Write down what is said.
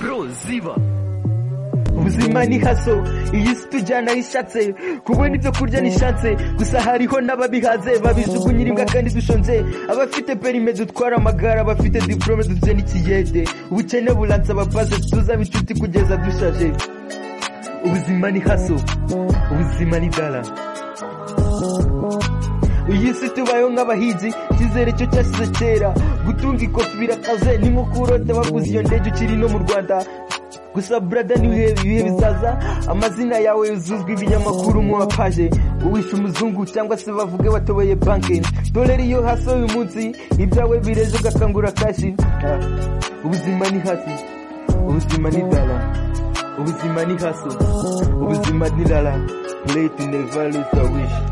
bro ziba ubuzima ni haso iyi si tujyana ishatse kubona ibyo kurya ni shanse gusa hariho n'ababihaze babijugunya imbwa kandi dushonje abafite perime dutwara amagare abafite diporome dufite n'ikiyede ubukene buransa abapaze tuzaba inshuti kugeza dushaje ubuzima ni haso ubuzima ni dara iyi si tubayeho nk'abahinzi icyizere cyo cyasize kera gutunga ikofi birakaze ni nko kurota baguze iyo ndege ukiri no mu rwanda gusa burada nibihe ibihe bizaza amazina yawe yuzuzwa ibinyamakuru mu bapaje uwishe umuzungu cyangwa se bavuge watoboye banki doreri iyo hasi uyu munsi ibyawe bireze ugakangura kashi Ah, ubuzima ni hasi ubuzima ni dara ubuzima ni haso ubuzima ni rara leti neva leta wishi